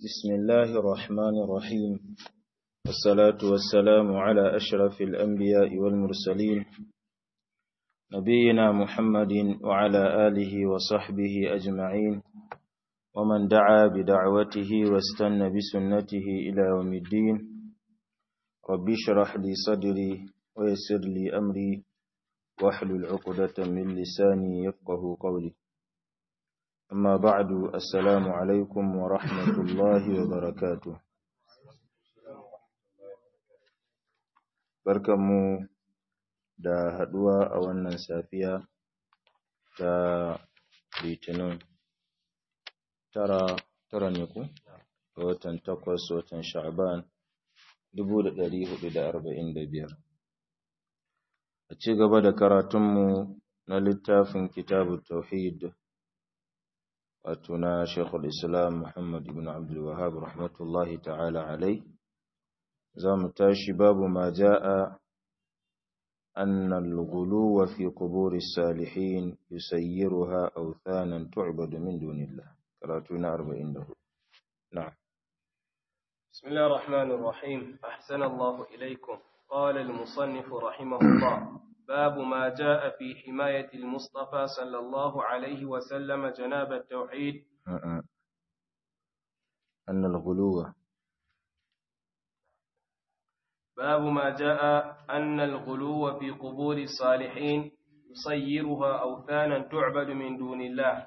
بسم الله الرحمن الرحيم والصلاة والسلام على أشرف الأنبياء والمرسلين نبينا محمد وعلى آله وصحبه أجمعين ومن دعا بدعوته واستنى بسنته إلى يوم الدين رب اشرح لي صدري ويسر لي أمري واحلل عقدة من لساني يفقه قولي أما بعد السلام عليكم ورحمة الله وبركاته barkanmu da haduwa a wannan safiya ta litinin tara tara ne ku ga watan takwas watan sha'ban dubu da ɗari hudu da arba'in da biyar a ci gaba da karatunmu na littafin kitabu tauhid wato na shekul islam muhammad ibn abdul wahab rahmatullahi ta'ala alai za mu tashi babu ma ja'a أن الغلو في قبور الصالحين يسيرها أوثانا تعبد من دون الله قراتنا أربعين له نعم بسم الله الرحمن الرحيم أحسن الله إليكم قال المصنف رحمه الله باب ما جاء في حماية المصطفى صلى الله عليه وسلم جناب التوحيد أن الغلو باب ما جاء أن الغلو في قبور الصالحين يصيرها أوثانا تعبد من دون الله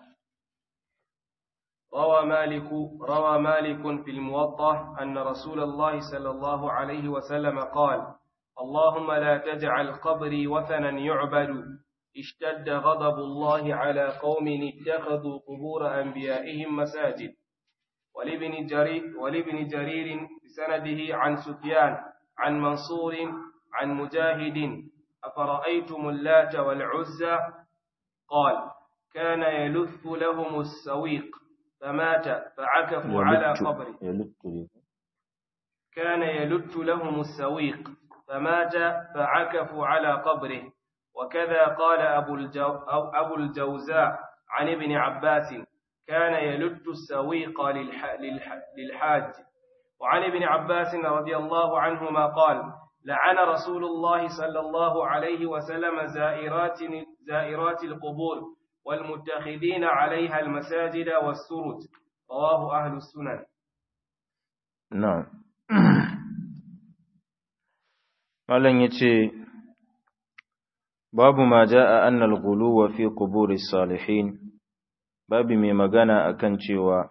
روى مالك روى مالك في الموطأ أن رسول الله صلى الله عليه وسلم قال اللهم لا تجعل قبري وثنا يعبد اشتد غضب الله على قوم اتخذوا قبور أنبيائهم مساجد ولابن جرير, ولابن جرير بسنده عن سفيان عن منصور عن مجاهد أفرأيتم اللات والعزى قال كان يلث لهم السويق فمات فعكفوا على قبره كان يلت لهم السويق فمات فعكفوا على قبره وكذا قال أبو, الجو أو أبو الجوزاء عن ابن عباس كان يلت السويق للح للح للحاج وعن ابن عباس رضي الله عنهما قال لعن رسول الله صلى الله عليه وسلم زائرات زائرات القبور والمتخذين عليها المساجد والسرج رواه أهل السنن نعم malam yace babu ma jaa anna al-ghuluwa fi quburi salihin babu mai magana akan cewa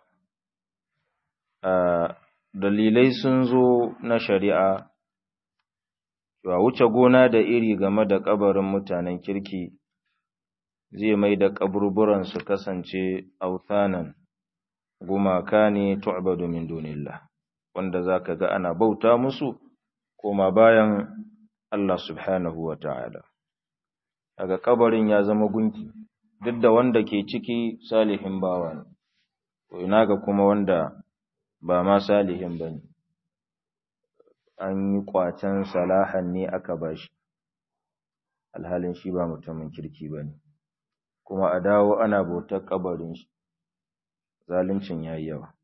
dalilai sun zo na shari'a cewa wuce gona da iri game da kabarin mutanen kirki zai mai da kaburburan su kasance authanan gumaka ne tu'badu min dunillah wanda zaka ga ana bauta musu koma bayan Allah subhanahu wa ta'ala. Daga kabarin ya zama gunki, duk da wanda ke ciki salihin bawa ne, to ina ga kuma wanda ba ma salihin ba ne, an yi ƙwacen salahan ne aka ba shi, alhalin shi ba mutumin kirki ba ne, kuma a dawo ana bautar kabarin shi, zaluncin ya yi yawa.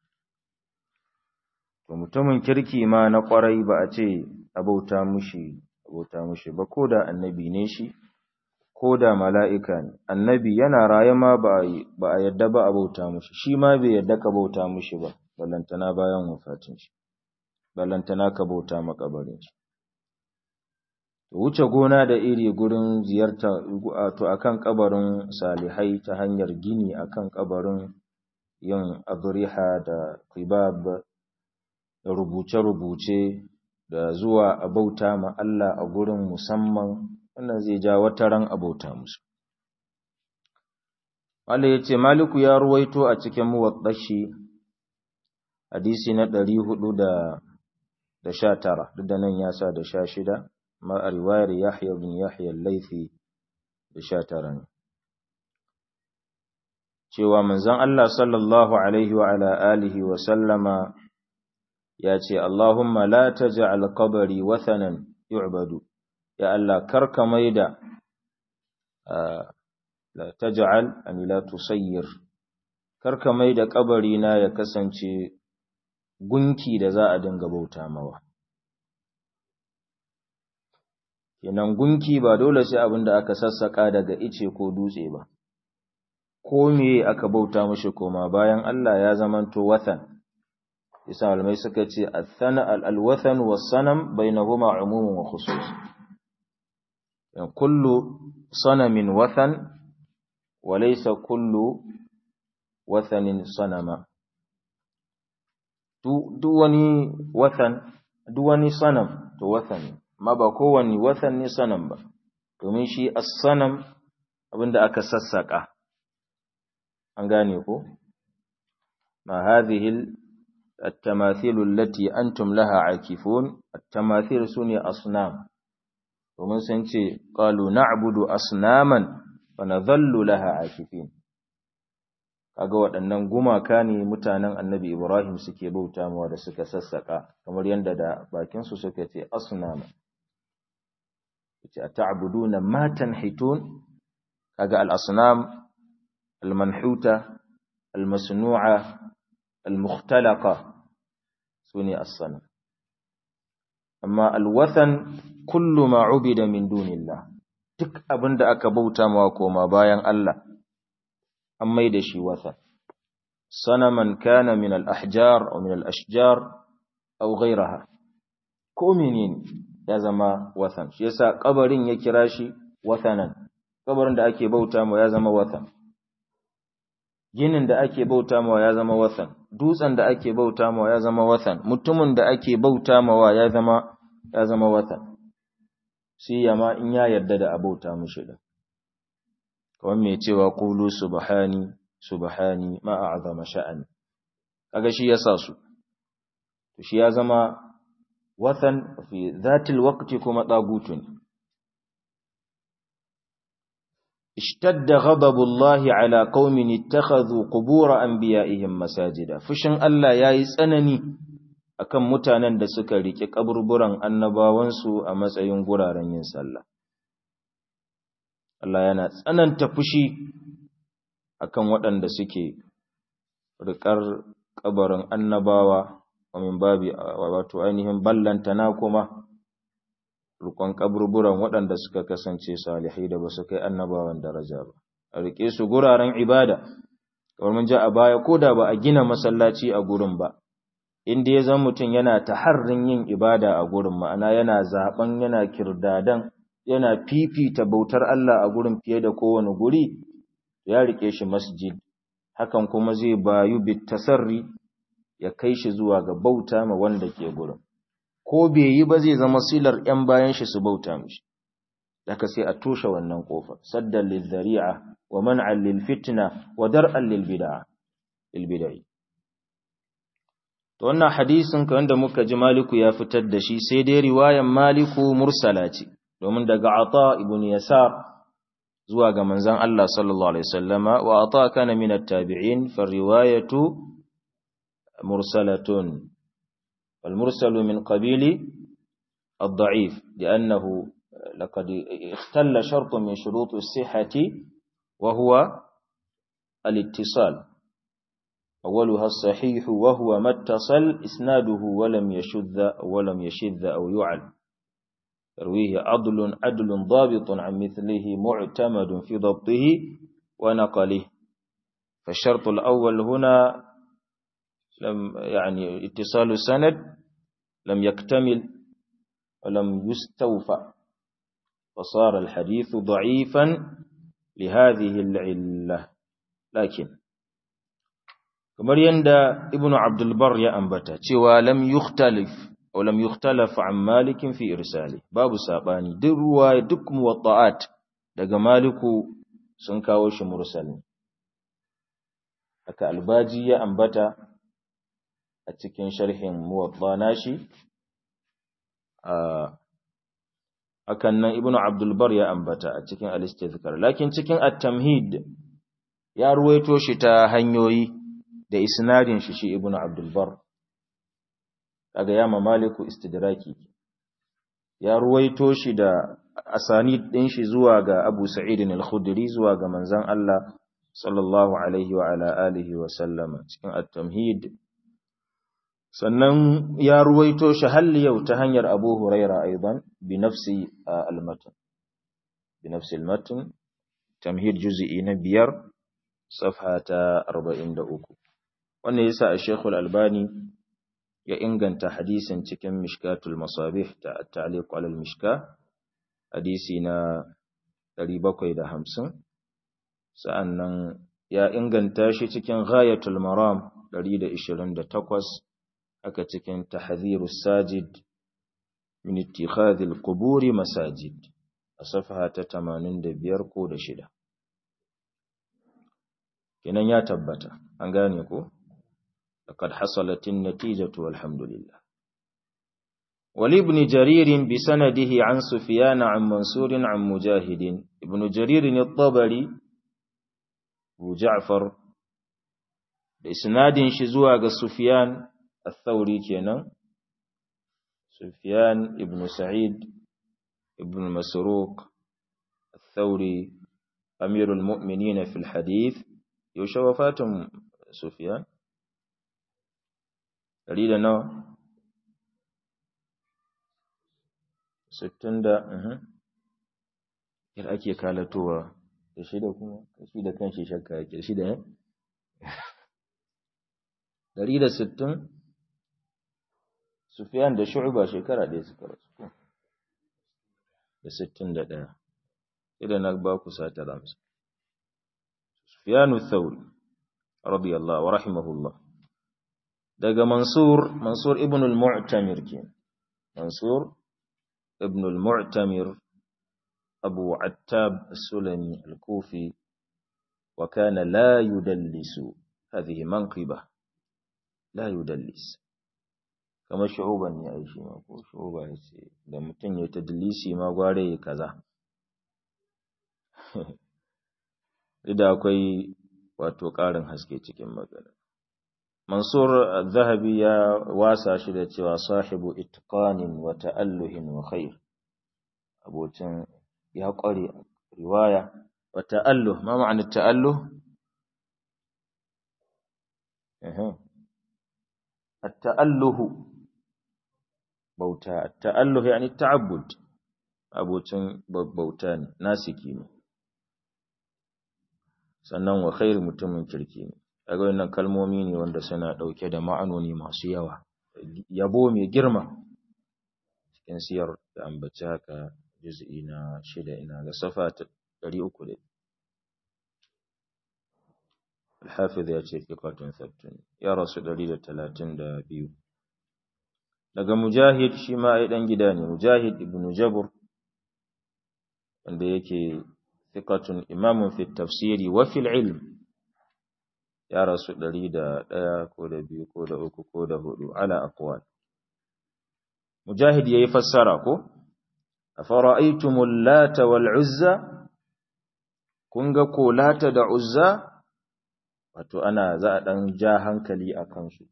to mutumin kirki ma na kwarai ba a ce abauta mushi abauta mushi ba ko da annabi ne shi ko da mala'ika ne annabi yana raye ma ba a yadda ba abauta mushi shi ma bai yadda ka bauta mushi ba ballantana bayan wafatin shi ballantana ka bauta makabarin shi wuce gona da iri gurin ziyarta to akan kabarin salihai ta hanyar gini akan kabarin yin adriha da qibab da rubuce-rubuce da zuwa a bauta ma Allah a gurin musamman wannan zai ja wata ran a bauta musu. Allah ya ce, Maliku ya ruwaito a cikin muwaɗashi hadisi na ɗari hudu da sha tara, duk da nan ya sa da sha shida, ma a riwayar Yahya bin Yahya laifi da sha tara ne. Cewa manzon Allah sallallahu Alaihi wa ala alihi wa sallama ya ce, Allahumma la ta ja'al kabari wathanan yu'badu, ya Allah karka maida, la ta ja'al, ani la tusayyir, karka maida kabari na ya kasance gunki da za a dinga bauta mawa kenan gunki ba dole sai abin da aka sassaka daga ice ko dutse ba ko me aka bauta mishi koma bayan Allah ya zamanto wathan isa almai suka ce athana al-wathan was-sanam bainahuma umumun wa khusus kullu sanamin wathan wa laysa kullu wathanin sanama duk wani wathan duk wani sanam to wathan ma ba kowani wathan ne sanam ba domin shi as-sanam abinda aka sassaka an gane ko ma hadhihi at-tamathil allati antum laha akifun at-tamathil sune asnam domin sun ce qalu na'budu asnaman fa nadhallu laha akifin kaga waɗannan gumaka ne mutanen annabi Ibrahim suke bauta mawa da suka sassaka kamar yadda da bakin su suka ce asnama yace ata'buduna ma tanhitun kaga al-asnam al-manhuta al-masnu'a al-mukhtalaqa sune as-sanam amma al-wathan kullu ma ubida min dunillah duk abinda aka bauta mawa koma bayan Allah an mai da shi wathan sanaman kana min al-ahjar aw min al-ashjar aw ghayraha ko menene ya zama wathan shi yasa kabarin ya kira shi wathanan kabarin da ake bauta mawa ya zama wathan ginin da ake bauta mawa ya zama wathan dutsen da ake bauta mawa ya zama wathan mutumin da ake bauta mawa ya zama ya zama wathan sai yama in ya yarda da abauta mushi din kawai mai cewa qulu subhani subhani ma a'zama sha'ani kaga shi yasa su to shi ya zama wathan fi dhatil waqti kuma dagutun اشتد غضب الله على قوم اتخذوا قبور انبيائهم مساجدا fushin Allah yayi tsanani akan mutanen da suka rike kaburburan annabawansu a matsayin guraren yin sallah Allah yana tsananta fushi akan waɗanda suke rikar kabarin annabawa min babi wato ainihin ballantana kuma rukon kaburburan waɗanda suka kasance salihai da ba su kai annabawan daraja ba a rike su guraren ibada kamar mun ji a baya ko da ba a gina masallaci a gurin ba inda ya zama mutum yana taharrin yin ibada a gurin ma'ana yana zaben yana kirdadan yana fifita bautar Allah a gurin fiye da kowane guri ya rike shi masjid hakan kuma zai bayu bit tasarri ya kai shi zuwa ga bauta ma wanda ke gurin ko bai yi ba zai zama silar ‘yan bayan shi su bauta mishi, daga sai a toshe wannan ƙofar, saddan lilzari'a wa man'an lilfitina wa dar'an lilbida'i. To wannan hadisin ka wanda muka ji Maliku ya fitar da shi sai dai riwayan Maliku mursala ce, domin daga Ata ibn Yasar zuwa ga manzan Allah sallallahu Alaihi wasallama wa Ata kana min at-tabi'in fa riwayatu mursalatun والمرسل من قبيل الضعيف لأنه لقد اختل شرط من شروط الصحة وهو الاتصال أولها الصحيح وهو ما اتصل إسناده ولم يشذ ولم يشذ أو يعل يرويه عدل عدل ضابط عن مثله معتمد في ضبطه ونقله فالشرط الأول هنا لم يعني اتصال السند لم يكتمل ولم يستوفى فصار الحديث ضعيفا لهذه العلة لكن kamar yanda ibnu abdul bar ya ambata cewa lam yukhtalif aw lam yukhtalaf an malikin fi irsali babu sabani duk ruwa duk muwatta'at daga maliku sun kawo shi mursal haka albaji ya ambata a cikin sharhin muwatta nashi akan nan ibnu abdul bar ya ambata a cikin al-istizkar lakin cikin at-tamhid ya ruwaito shi ta hanyoyi da isnadin shi shi ibnu abdul bar kaga ya mamaliku istidraki ya ruwaito shi da asanid din shi zuwa ga abu sa'id al-khudri zuwa ga manzon Allah sallallahu alaihi wa ala alihi wa sallama cikin at-tamhid sannan ya ruwaito shi hal yau ta hanyar Abu Huraira aidan bi nafsi al-matn bi nafsi al-matn tamhid juz'i na biyar safha ta 43 wannan yasa a Sheikh al-Albani ya inganta hadisin cikin Mishkatul Masabih ta at-ta'liq 'ala al-mishka hadisi na 750 sa'annan ya inganta shi cikin Ghayatul Maram 128 haka cikin Tahdhirus Sajid min ittikhadhil quburi masajid a safha ta 85 ko da shida kenan ya tabbata an gane ko laqad hasalatin natijatu walhamdulillah ولابن جرير بسنده عن سفيان عن منصور عن مجاهد ابن جرير الطبري أبو جعفر بإسناد شزوى سفيان الثوري كينا سفيان ابن سعيد ابن مسروق الثوري أمير المؤمنين في الحديث يوشى وفاة سفيان دليل نوع ستين دا yar ake kalatowa da shida kuma shi da kanshi shakka yake shida ne Dari da sittin Sufyan da Shu'ba shekara ɗaya suka rasu da sittin da ɗaya idan na ba ku sata ramsa Sufyanu Thawri radiyallahu wa rahimahullah daga Mansur Mansur ibn al-Mu'tamir ke Mansur ibn al-Mu'tamir Abu Attab as-Sulami al-Kufi wa kana la yudallisu hadhihi manqibah la yudallis kamar shu'uban ne ai shi ma ko shu'uba ya ce da mutum ya tadlisi ma gware ya kaza da akwai wato ƙarin haske cikin magana Mansur Zahabi ya wasa shi da cewa sahibu itqanin wa ta'alluhin wa khair abocin ya ƙware riwaya wa ta'alluh ma ma'anar ta'alluh التأله بوتا التأله يعني التعبد abocin bauta ne nasiki ne sannan wa khair mutumin kirki ne kaga wannan kalmomi ne wanda suna dauke da ma'anoni masu yawa yabo mai girma cikin siyar da ambaci haka juz'i na shida ina ga safa ta 300 الحافظ ya ce fiqatun sabtun ya rasu 132 daga mujahid shi ma ai dan gida ne mujahid ibn jabr wanda yake fiqatun imamun fi tafsiri wa fil ilm ya rasu 101 ko da biyu ko da uku ko da hudu ala aqwal mujahid yayi fassara ko afara'aytumul lata wal uzza kun ga ko lata da uzza wato ana za a ɗan ja hankali a kansu.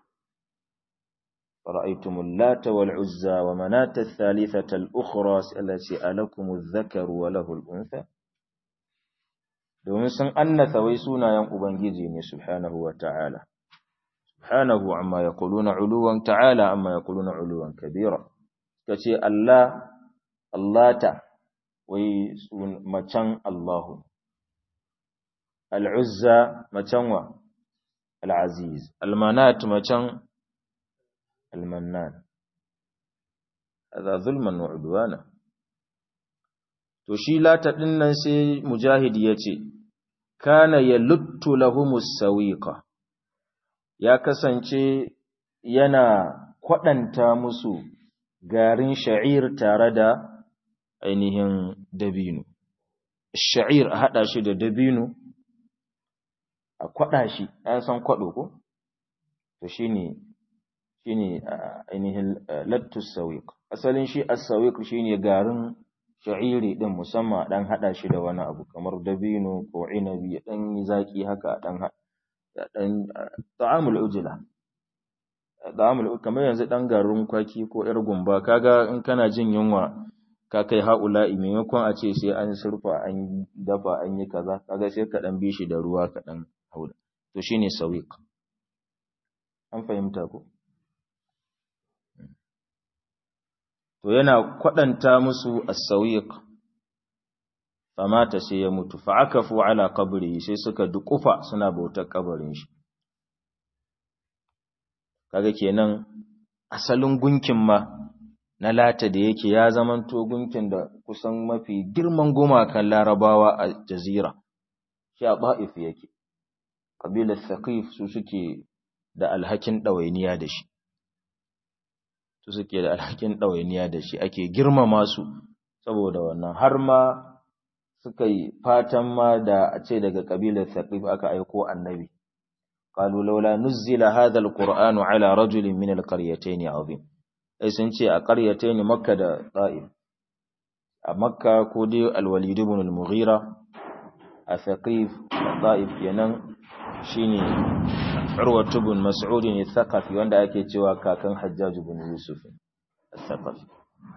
Fara'aitumul lata wal uzza wa manata thalithata al-ukhra allati alakumuz zakaru wa lahul untha domin sun annasa wai sunayen ubangiji ne subhanahu wa ta'ala subhanahu amma yaquluna uluwan ta'ala amma yaquluna uluwan kabira kace Allah Allata wai sun macan Allahu al'uzza macen wa al'aziz, almanat macen almannan, a zulman wa udwana. To, shi lata ɗin nan sai mujahid ya ce, Kana ya luttu lahumus sawiqa ya kasance yana kwaɗanta musu garin sha'ir tare da ainihin dabino. Sha'ir a haɗa shi da dabino, a kwaɗa shi an san kwaɗo ko to shine shine ainihin lattus sawiq asalin shi as-sawiq shine garin sha'iri din musamman dan hada shi da wani abu kamar dabino ko inabi dan zaki haka dan dan ta'amul ujla ta'amul kamar yanzu dan garin kwaki ko yar gumba kaga in kana jin yunwa ka kai haula'i maimakon a ce sai an surfa an dafa an yi kaza kaga sai ka dan bi shi da ruwa ka dan hauda to shine sawiq an fahimta ko to yana kwadanta musu as-sawiq famata sai ya mutu fa akafu ala qabri sai suka dukufa suna bautar kabarin shi kaga kenan asalin gunkin ma na lata da yake ya zamanto gunkin da kusan mafi girman gumakan larabawa a jazira shi a ba'if yake ƙabilar thaqif su suke da alhakin ɗawainiya da shi su suke da alhakin ɗawainiya da shi ake girmama su saboda wannan har ma suka yi fatan ma da a ce daga ƙabilar thaqif aka aiko annabi qalu laula nuzzila hadha alqur'anu ala rajulin min alqaryatayn azim ai sun ce a qaryatayn makka da ta'if a makka ko dai alwalid ibn al-mughira a thaqif ta'if kenan shine urwa ibn mas'ud ne thaqafi wanda ake cewa kakan hajjaj ibn yusuf al-thaqafi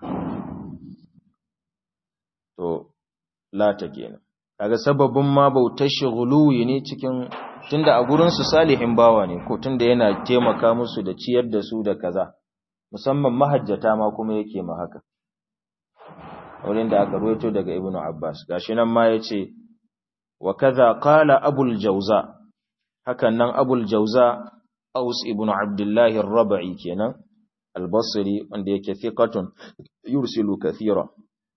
to lata kenan kaga sababin ma bautar shuguluwi ne cikin tunda a gurin su salihin bawa ne ko tunda yana taimaka musu da ciyar da su da kaza musamman mahajjata ma kuma yake ma haka wurin da aka ruwaito daga ibnu abbas gashi nan ma yace wa kaza qala abul jawza hakan nan abul jawza aus ibnu abdullah ar-rabi kenan al-basri wanda yake thiqatun yursilu kathira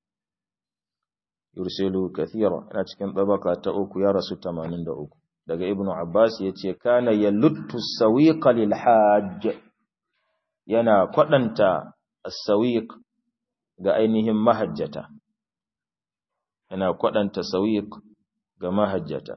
yursilu kathira ina cikin tabaka ta uku ya rasu 83 daga ibnu abbas yace kana yaluttu sawiqa lil hajj yana kwadanta as-sawiq ga ainihin mahajjata yana kwadanta sawiq ga mahajjata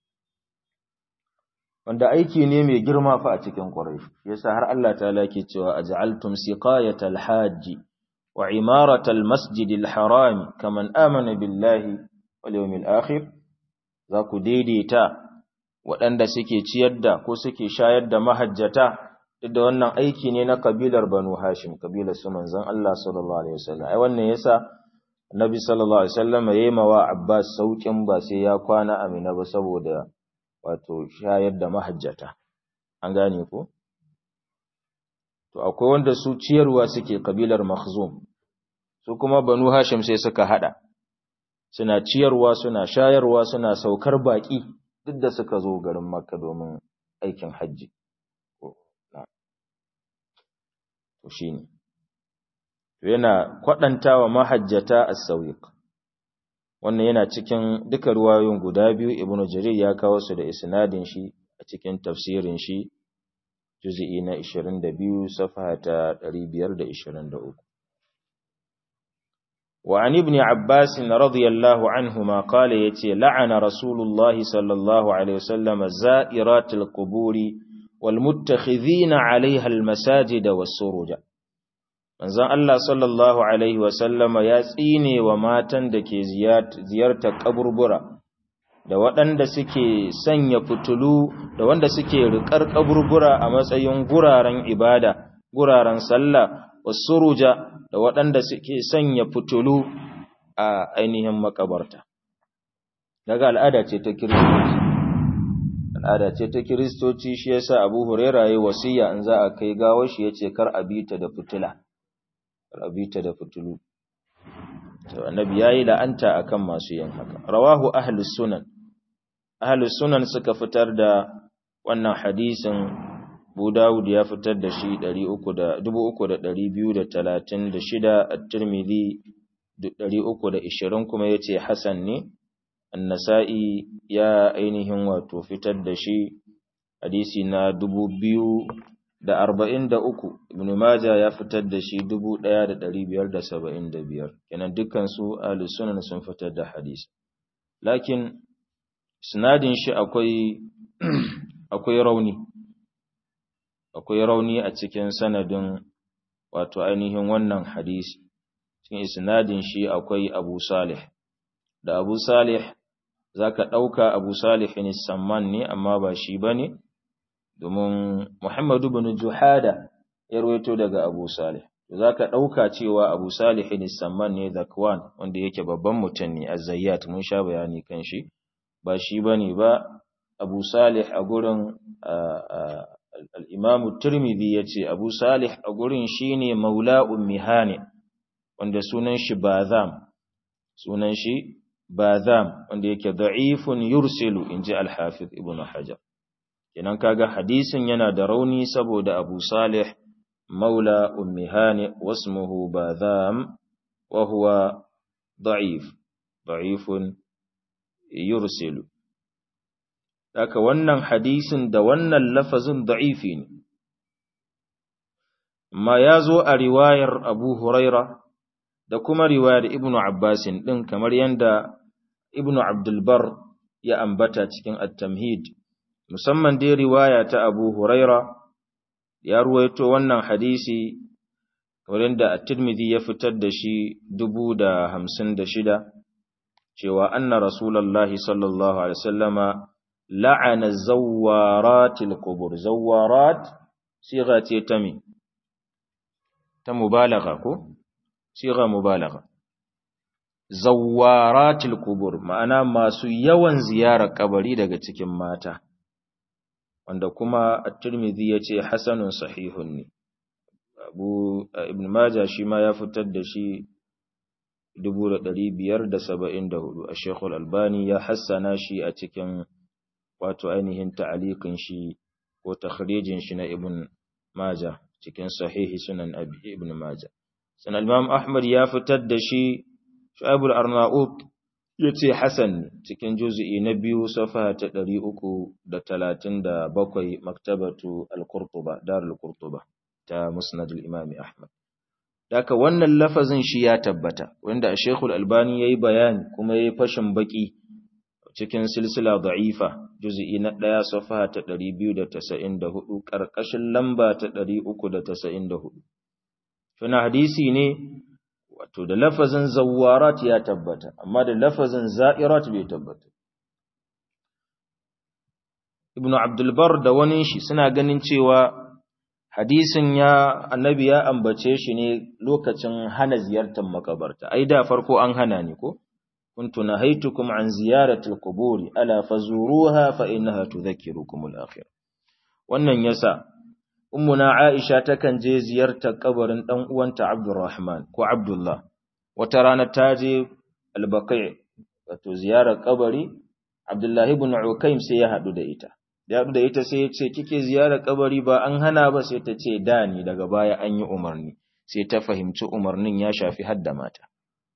wanda aiki ne mai girma fa a cikin quraish yasa har Allah ta'ala ke cewa aj'altum siqayatal hajj wa imaratal masjidil haram kaman amana billahi wal yawmil akhir za ku daidaita waɗanda suke ciyar da ko suke shayar da mahajjata duk da wannan aiki ne na kabilar Banu Hashim kabilar su manzon Allah sallallahu alaihi wasallam ai wannan yasa Annabi sallallahu alaihi wasallam yayi mawa Abbas saukin ba sai ya kwana Amina ba saboda wato shayar da mahajjata an gane ko to akwai wanda su ciyarwa suke kabilar Makhzum su kuma Banu Hashim sai suka hada suna ciyarwa suna shayarwa suna saukar baki duk da suka zo garin Makka domin aikin hajji to shine to yana kwadantawa mahajjata as-sawiq wannan yana cikin duka ruwayoyin guda biyu ibnu jarir ya kawo su da isnadin shi a cikin tafsirin shi juz'i na 22 safha ta 523 وعن ابن عباس رضي الله عنهما قال يتي لعن رسول الله صلى الله عليه وسلم زائرات القبور والمتخذين عليها المساجد والسروج manzon Allah sallallahu alaihi wasallama ya tsine wa matan da ke ziyartar kaburbura da waɗanda suke sanya fitulu da wanda suke riƙar kaburbura a matsayin guraren ibada guraren sallah wasuruja da waɗanda suke sanya fitulu a ainihin makabarta daga al'ada ce ta kiristoci al'ada ce ta kiristoci shi yasa Abu Huraira yayi wasiya in za a kai gawar shi yace kar a bita da fitila kar a bita da fitulu to annabi yayi la'anta akan masu yin haka rawahu ahlus sunan ahlus sunan suka fitar da wannan hadisin Abu Dawud ya fitar da shi 3236 At-Tirmidhi 320 kuma yace hasan ne An-Nasa'i ya ainihin wato fitar da shi hadisi na 2043 Ibn Majah ya fitar da shi 1575 kenan dukkan su ahlus sunan sun fitar da hadisi lakin isnadin shi akwai akwai rauni akwai rauni a cikin sanadin wato ainihin wannan hadisi cikin isnadin shi akwai Abu Salih da Abu Salih zaka dauka Abu Salih ne Samman ne amma ba shi bane domin Muhammad ibn Juhada ya rawaito daga Abu Salih zaka dauka cewa Abu Salih ne Samman ne Zakwan wanda yake babban mutum ne Az-Zayyat mun sha bayani kan shi ba shi bane ba Abu Salih a gurin al'imamu turmidi ya ce abu salih a gurin shi ne maula ummihani wanda sunan shi bazam sunan shi bazam wanda yake da'ifun yursilu inji al-hafiz ibn hajar kenan kaga hadisin yana da rauni saboda abu salih maula ummi hani wasmuhu bazam wa huwa da'if da'ifun yursilu haka wannan hadisin da wannan lafazin da'ifi ne ma ya zo a riwayar abu huraira da kuma riwayar ibnu abbasin ɗin kamar yadda ibnu abdulbar ya ambata cikin at-tamhid musamman dai riwaya ta abu huraira ya ruwaito wannan hadisi wurin da at-tirmidhi ya fitar da shi dubu da hamsin da shida cewa anna rasulallahi sallallahu alaihi wasallama la'ana zawaratil qubur zawarat siga ce ta me ta mubalagha ko siga mubalagha zawaratil qubur ma'ana masu yawan ziyarar kabari daga cikin mata wanda kuma at-Tirmidhi yace hasanun sahihun ne Abu Ibn Majah shi ma ya fitar da shi 1574 a Sheikh Al-Albani ya hassana shi a cikin wato ainihin ta'aliqin shi ko takhrijin shi na Ibn Majah cikin sahihi sunan Abi Ibn Majah sanan Imam Ahmad ya fitar da shi Shu'aib al-Arnaut yace Hasan cikin juz'i na biyu safa ta 337 maktabatu al-Qurtuba Darul Qurtuba ta Musnad al-Imam Ahmad Daka wannan lafazin shi ya tabbata wanda Sheikhul Albani yayi bayani kuma yayi fashin baki cikin silsila da'ifa juz'i na 1 safa ta 294 karkashin lamba ta 394 Tuna hadisi ne wato da lafazin zawarat ya tabbata amma da lafazin za'irat bai tabbata Ibn Abdul Bar da wani shi suna ganin cewa hadisin ya annabi ya ambace shi ne lokacin hana ziyartar makabarta ai da farko an hana ni ko kuntu nahaitukum an ziyarati alquburi ala fazuruha fa innaha tudhakkirukum alakhir wannan yasa ummuna aisha takan je ziyartar kabarin dan uwanta abdurrahman ko abdullah wata rana ta je albaqi wato ziyarar kabari abdullah ibn ukaym sai ya hadu da ita da haɗu da ita sai ya ce kike ziyarar kabari ba an hana ba sai ta ce da ni daga baya an yi umarni sai ta fahimci umarnin ya shafi hadda mata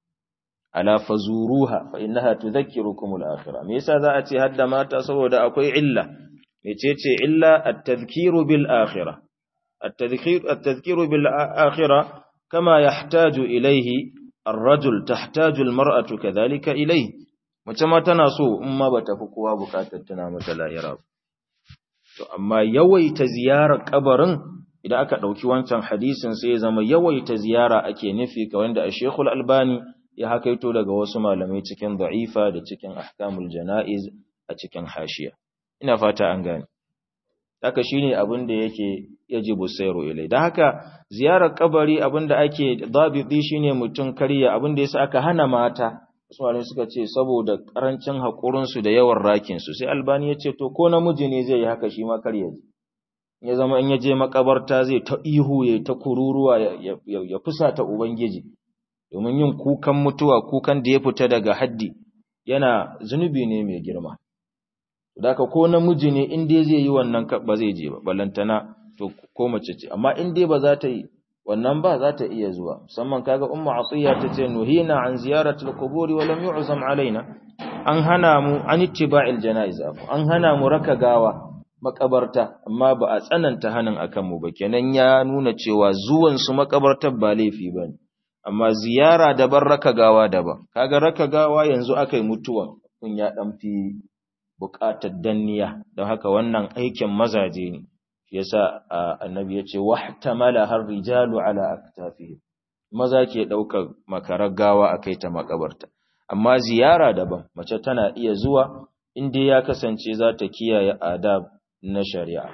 ala fazuruha fa innaha tudhakkirukum al-akhirah me yasa za a ce hadda mata saboda akwai illa mecece illa at-tadhkiru bil akhirah at-tadhkir at-tadhkiru bil akhirah kama yahtaju ilayhi ar-rajul tahtaju al-mar'atu kadhalika ilayhi mace ma tana so in ma bata fi kowa bukatar tana mata lahira ba To, amma yawaita ziyarar kabarin idan aka ɗauki wancan hadisin sai ya zama yawaita ziyara ake nufi ka wanda a Shekul Albani ya hakaito daga wasu malamai cikin da'ifa da cikin ahkamul jana'iz a cikin hashiya. Ina fata an gane. Haka shi ne abin da yake yajibu sayro ilai. Da haka ziyarar kabari abin da ake dabidi shi ne mutum karya abin da yasa aka hana mata wasu malamai suka ce saboda karancin haƙurinsu da yawan rakinsu sai albani ya ce to ko namiji ne zai yi haka shi ma kar ya ji ya zama in ya je makabarta zai ta ihu ya ta kururuwa ya fusata ubangiji domin yin kukan mutuwa kukan da ya fita daga haddi yana zunubi ne mai girma da ko namiji ne in dai zai yi wannan ba zai je ba balantana to ko mace ce amma in dai ba za ta yi wannan ba za ta iya zuwa musamman kaga ummu atiya tace nuhina an ziyarati al-quburi wa lam yu'zam alaina an hana mu an ittiba'il janaiz an hana mu raka gawa makabarta amma ba a tsananta hanin akan mu ba kenan ya nuna cewa zuwan su makabartar ba laifi bane amma ziyara daban raka gawa daban kaga raka gawa yanzu akai mutuwa kun ya dan fi buƙatar danniya don haka wannan aikin mazaje ne yasa annabi ya ce wahtamala har rijalu ala aktafihim maza ke daukar makarar gawa akai ta makabarta amma ziyara daban mace tana iya zuwa inda ya kasance za ta kiyaye adab na shari'a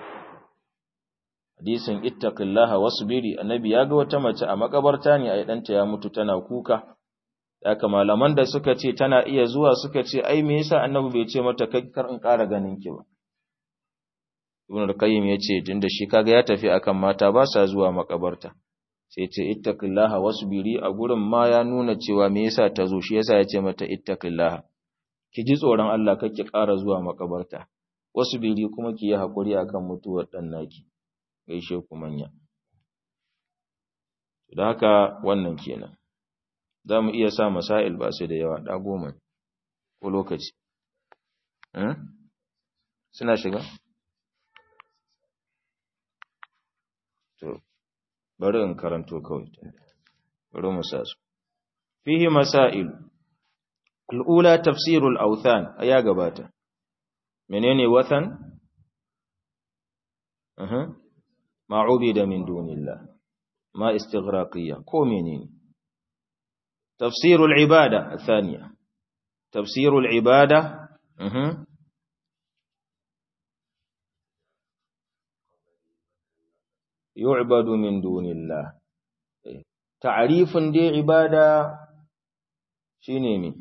hadisin ittaqillaha wasbiri annabi ya ga wata mace a makabarta ne ai danta ya mutu tana kuka haka malaman da suka ce tana iya zuwa suka ce ai me yasa annabi bai ce mata kai kar in ƙara ganin ki ba Ibn al-Qayyim yace tunda shi kaga ya tafi akan mata ba sa zuwa makabarta sai ce ittaqillaha wasbiri a gurin ma ya nuna cewa me yasa ta zo shi yasa ya ce mata ittaqillaha ki ji tsoron Allah kake ƙara zuwa makabarta wasbiri kuma ki yi hakuri akan mutuwar dan naki gaishe ku manya da haka wannan kenan za mu iya sa masail ba su da yawa ɗa goma ko lokaci suna shiga? to bari in karanto kawai bari mu sa su fihi masail al'ula tafsirul authan ya gabata menene wathan ma ubida min dunillah ما استغراقية كومينين تفسير العبادة الثانية تفسير العبادة أه. يعبد من دون الله تعريف دي عبادة شينيمي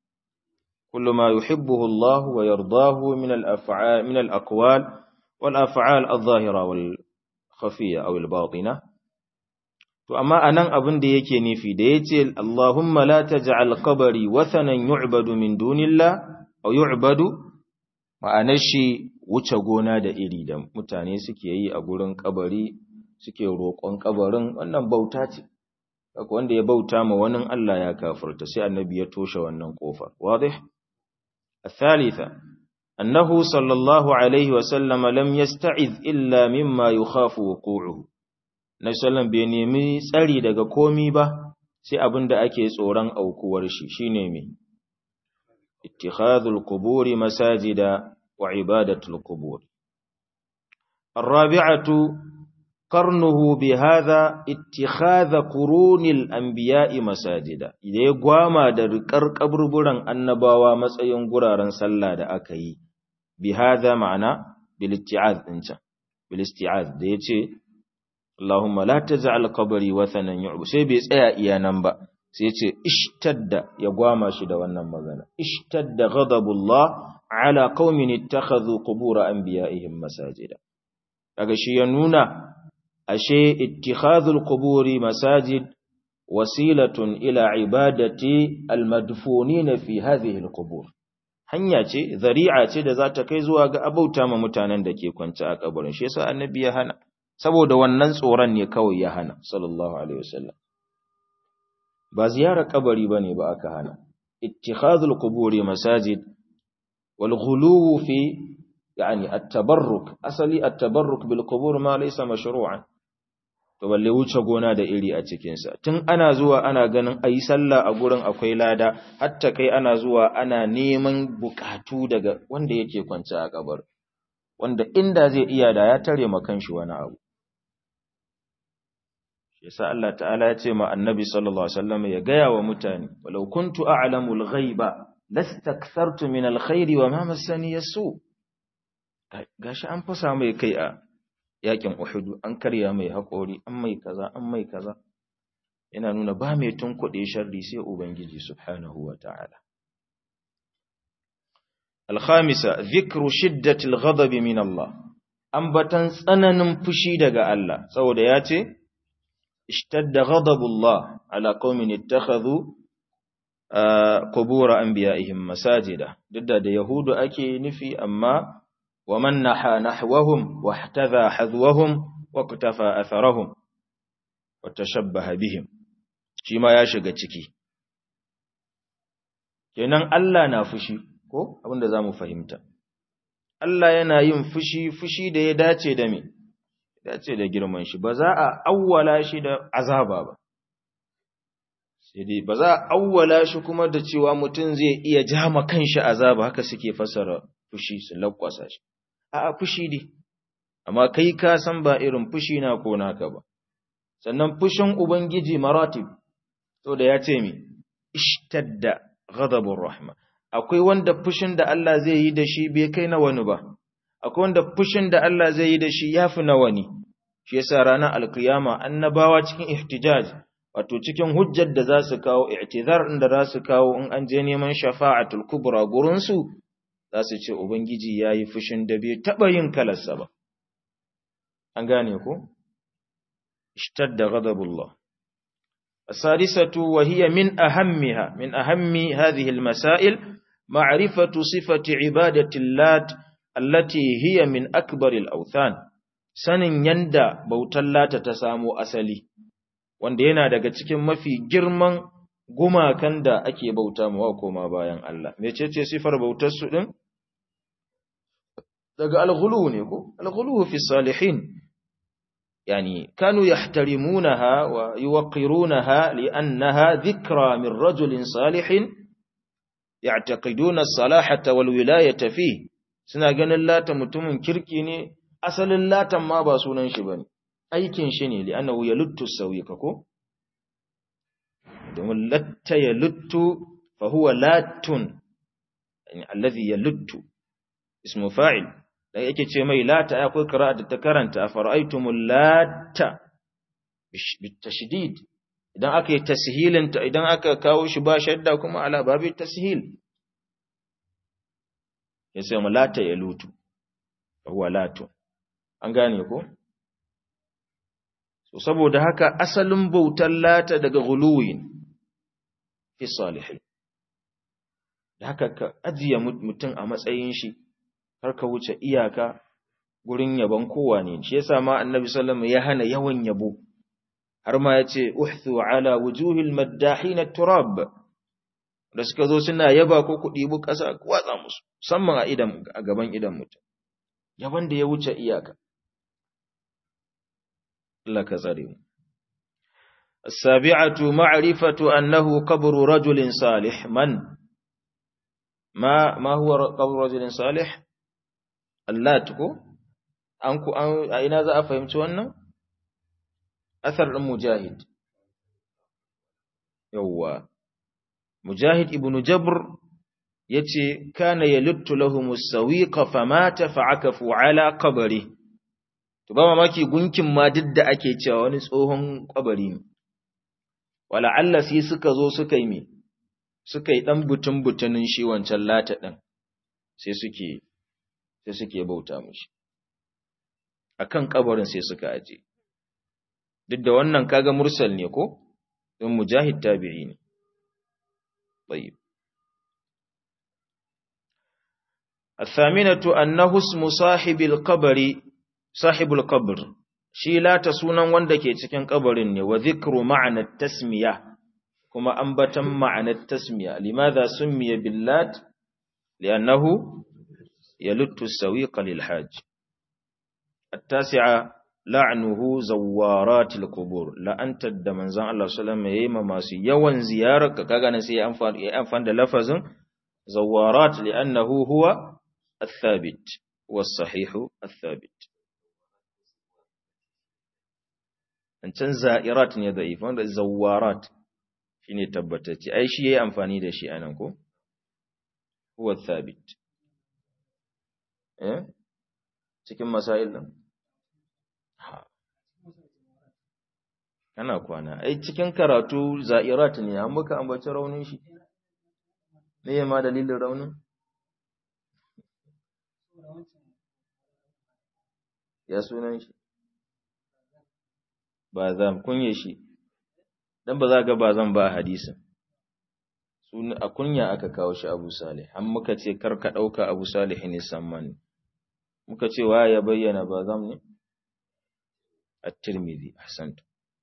كل ما يحبه الله ويرضاه من الأفعال من الأقوال والأفعال الظاهرة والخفية أو الباطنة To, amma a nan abin da yake nufi da ya ce, Allahumma la ta ja'al kabari wathanan yu'badu min dunillah, a yu'badu, ma'anar shi wuce gona da iri da mutane suke yi a gurin kabari suke roƙon kabarin wannan bauta ce, Kaka wanda ya bauta ma wani Allah ya kafirta sai annabi ya toshe wannan ƙofar. Wadih? الثالثة أنه صلى الله عليه وسلم لم يستعذ إلا مما يخاف وقوعه na sallan bai nemi tsari daga komi ba sai abin da ake tsoron aukuwar shi shine me ittikhadhul quburi masajida wa ibadatul qubur الرابعة قرنه بهذا اتخاذ قرون الأنبياء مساجدا إذا يقوام درقر قبربران annabawa matsayin guraren sallah da aka yi بهذا معنى بالاستعاذ انت بالاستعاذ da yace Allahumma la taj'al qabri wathanan yu'bu sai bai tsaya iya nan ba sai yace ishtadda ya gwama shi da wannan magana ishtadda ghadabullah ala qaumin ittakhadhu qubur anbiya'ihim masajida daga shi ya nuna ashe ittikhadhul quburi masajid wasilatun ila ibadati almadfunin fi hadhihi alqubur hanya ce zari'a ce da za ta kai zuwa ga abauta ma mutanen da ke kwance a kabarin shi yasa annabi ya hana saboda wannan tsoron ne kawai ya hana sallallahu alaihi wasallam ba ziyarar kabari bane ba aka hana ittikhadhul quburi masajid wal ghuluw fi yani at-tabarruk asali at-tabarruk bil qubur ma laysa mashru'an to balle wuce gona da iri a cikin sa tun ana zuwa ana ganin ayi sallah a gurin akwai lada hatta kai ana zuwa ana neman bukatu daga wanda yake kwance a kabar wanda inda zai iya da ya tare ma kanshi wani abu yasa Allah ta'ala ya ce ma annabi sallallahu alaihi wasallam ya gaya wa mutane walau kuntu a'lamul ghaiba lastakthartu min alkhairi wa ma massani yasu gashi an fasa mai kai a yakin Uhud an karya mai hakori an mai kaza an mai kaza yana nuna ba mai tunkuɗe sharri sai ubangiji subhanahu wa ta'ala الخامسة ذكر شدة الغضب من الله أنبتن tsananin fushi daga Allah saboda ya ce اشتد غضب الله على قوم اتخذوا قبور أنبيائهم مساجدا ضد da yahudu ake nufi amma ومن نحى نحوهم واحتذى حذوهم واقتفى أثرهم وتشبه بهم shi ma ya shiga ciki kenan Allah na fushi ko abinda zamu fahimta Allah yana yin fushi fushi da ya dace da me dace da girman shi ba za a awwala shi da azaba ba sai dai ba za a awwala shi kuma da cewa mutum zai iya jama kanshi azaba haka suke fasara fushi su lakwasa shi a'a fushi dai amma kai ka san ba irin fushi na ko naka ba sannan fushin ubangiji maratib to da ya ce mi ishtadda ghadabur rahma akwai wanda fushin da Allah zai yi da shi bai kai na wani ba akwai wanda fushin da Allah zai yi da shi yafi na wani shi yasa ranar alkiyama annabawa cikin ihtijaj wato cikin hujjar da za su kawo i'tizar din da za su kawo in an je neman shafa'atul kubra gurin su za su ce ubangiji yayi fushin da bai taba yin kalarsa ba an gane ko ishtadda ghadabullah السادسة وهي من أهمها من أهم هذه المسائل معرفة صفة عبادة اللات التي هي من أكبر الأوثان sanin yanda bautar lata ta samo asali wanda yana daga cikin mafi girman gumakan da ake bauta mawa koma bayan Allah mecece sifar bautar su din daga alghulu ne ko alghulu fi salihin يعني كانوا يحترمونها ويوقرونها لأنها ذكرى من رجل صالح يعتقدون الصلاحة والولاية فيه suna ganin lata mutumin kirki ne asalin latan ma ba sunan shi bane aikin shi ne li'annahu yaluttu sawika ko domin latta yaluttu fa huwa latun yani alladhi yaluttu ismu fa'il da yake ce mai lata akwai qira'a da ta karanta fara'aytumul lata bitashdid idan aka yi tashilin ta idan aka kawo shi ba shadda kuma ala babi tashil yace mu lata ya lutu huwa latu an gane ko so saboda haka asalin bautar lata daga guluwin fi salihin da haka ka ajiye mutum a matsayin shi har ka wuce iyaka gurin yabon kowa ne shi yasa ma annabi sallallahu ya hana yawan yabo har ma yace uhthu ala wujuhil maddahin turab da suka zo suna yaba ko ku dibu kasa watsa musu musamman a idan a gaban idan mutum yaban da ya wuce iyaka Allah ka tsare mu السابعة معرفة أنه قبر رجل صالح من ما ما هو قبر رجل صالح Allah ko an ku an a ina za a fahimci wannan athar din mujahid yawa mujahid ibnu jabr yace kana yaluttu lahum as-sawiqa famata fa'akafu ala qabri to ba mamaki gunkin ma duk da ake cewa wani tsohon kabari ne wala Allah sai suka zo suka yi me suka yi dan butun butunin shi wancan lata din sai suke sai suke bauta mishi akan kabarin sai suka aje duk da wannan kaga mursal ne ko don mujahid tabi'i ne tayyib الثامنة أنه اسم صاحب القبر صاحب القبر shi lata sunan wanda ke cikin kabarin ne wa zikru ma'anar tasmiya kuma ambatan ma'anar tasmiya limadha summiya billat li'annahu yaluttu sawiqa lil hajj at-tasi'a la'nuhu zawaratil qubur la'antar da manzon Allah sallallahu alaihi wasallam masu yawan ziyarar ka kaga nan sai ya amfani ya amfani da lafazin zawarat li'annahu huwa الثابت والصحيح الثابت can za'irat ne da'if wanda zawarat shine tabbatacce ai shi yayi amfani da shi anan ko huwa thabit eh cikin masail din ha kana kwana ai cikin karatu za'irat ne an muka ambaci raunin shi me ma dalilin raunin ya sunan shi ba zan kunye shi dan ba za ga ba zan ba hadisin sun a kunya aka kawo shi Abu Salih an muka ce kar ka dauka Abu Salih ne samman muka ce wa ya bayyana ba zan ne at-Tirmidhi ahsant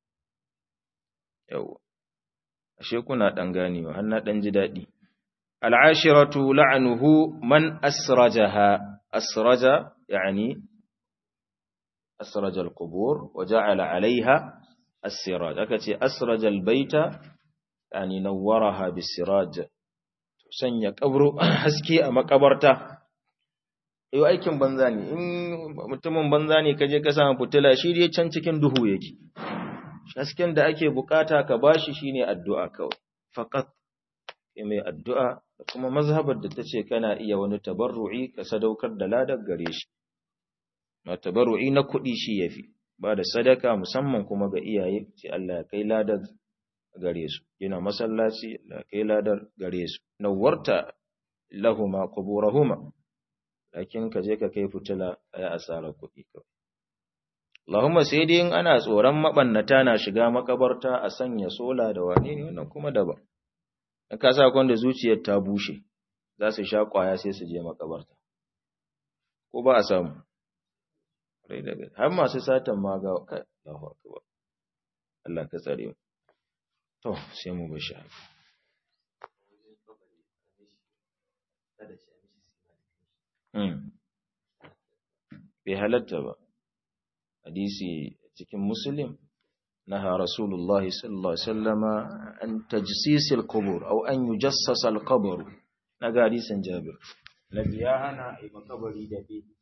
yawa ashe kuna dan ganewa har na dan ji dadi al-ashiratu la'nuhu man asrajaha asraja yani أسرج القبور وجعل عليها السراج أكتي أسرج البيت يعني نورها بالسراج sanya kabro haske a makabarta yau aikin banza ne in mutumin banza ne kaje ka samu fitila shi dai can cikin duhu yake hasken da ake bukata ka bashi shine addu'a kawai faqat mai addu'a da kuma mazhabar da tace kana iya wani tabarru'i ka sadaukar da ladar gare shi na tabarru'i na kuɗi shi yafi ba da sadaka musamman kuma ga iyaye ce Allah ya kai ladar gare su yana masallaci Allah ya kai ladar gare su nawarta lahuma quburahuma lakin ka je ka kai fitila ay asarar kuɗi kawai Allahumma sai dai in ana tsoron mabannata na shiga makabarta a sanya sola da wane ne wannan kuma daban in ka sa kwanda zuciyar ta bushe za su sha kwaya sai su je makabarta ko ba a samu har masu satan ma ga kai Allahu akbar Allah ka tsare mu to sai mu bashi bai halatta ba hadisi cikin muslim naha rasulullah sallallahu alaihi wasallama an tajsis al-qubur aw an yujassas al-qabr naga hadisin jabir nabi ya hana ai makabari da bi